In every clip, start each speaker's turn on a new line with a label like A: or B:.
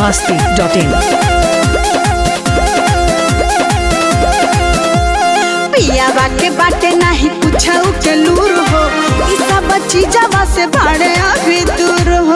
A: masti.in.
B: पियावा के बाटे नाही पूछऊ के लूर हो ई सब चीजवा से भाड़े अभी दूर हो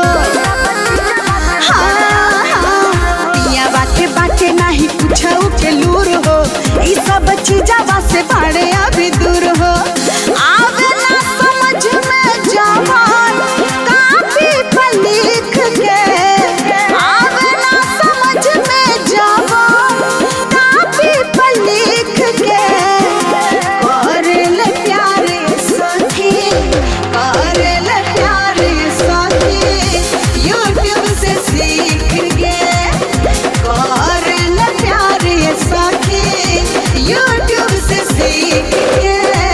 B: हाँ, हाँ, पियावा के बाटे नाही पूछऊ के लूर हो ई सब चीजवा से भाड़े अभी दूर हो आवे ना समझ में जवान कापी पर लिख के आवे ना समझ में जवान कापी पर लिख के करल प्यारे सखी करल प्यारे सखी यूट्यूब से सीख के करल प्यारे सखी यूट्यूब से सीख के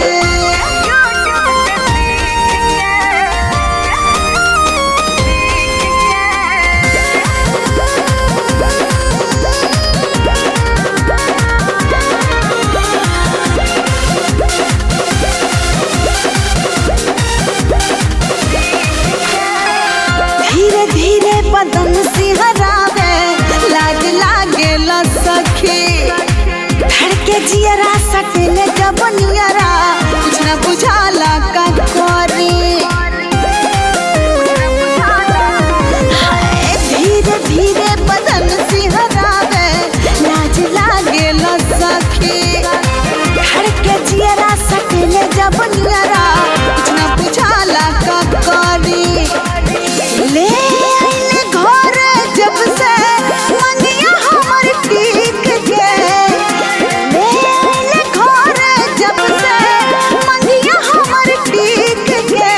B: धीरे धीरे बदन सिहरावे लाज लागे सखी धड़के जियरा सटले जब नियरा कुछ न बुझाला का करी हाय, धीरे धीरे बदन सिहरावे लाज लागे सखी धड़के जियरा सटले जब नियरा कुछ न बुझाला का करी ले आइले घर जब से मंगिया हमर टीक के ले आइले घर जब से मंगिया हमर टीक के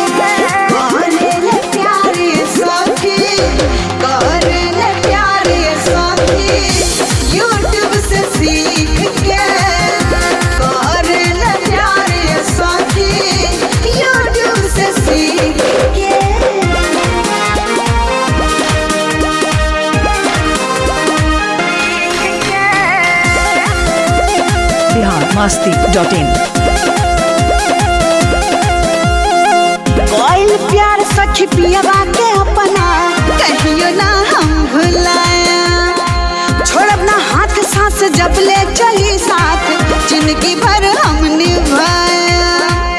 B: करेले प्यारे सखी करेले प्यारे सखी यूट्यूब से सीख के करेले प्यारे सखी यूट्यूब से सीख के
A: Bihar masti.in.
B: कोयल प्यार सखी पियवा के अपना कहियो ना हम भुलाया छोड़ब ना हाथ सांस जब ले चली साथ जिंदगी भर हम निभाया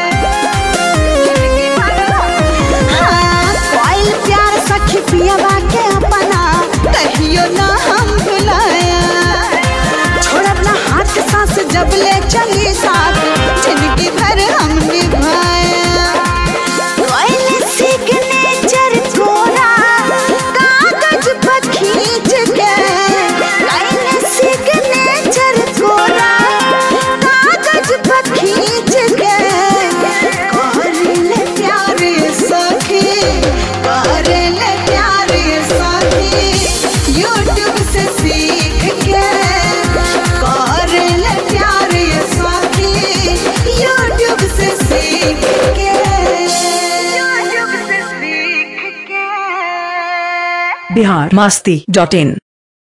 B: हाँ, कोयल प्यार सखी पियवा के अपना कहियो ना हम भुलाया छोड़ब ना हाथ सांस जब ले चली साथ जिंदगी भर हम निभाया कोयल सिग्नेचर कोरा कागज पर खींच के कोयल सिग्नेचर कोरा कागज पर खींच के करले प्यारे सखी करले प्यारे सखी यूट्यूब से सीख के करले प्यारे सखी यूट्यूब से सीख के यूट्यूब से सीख के
A: Bihar masti.in.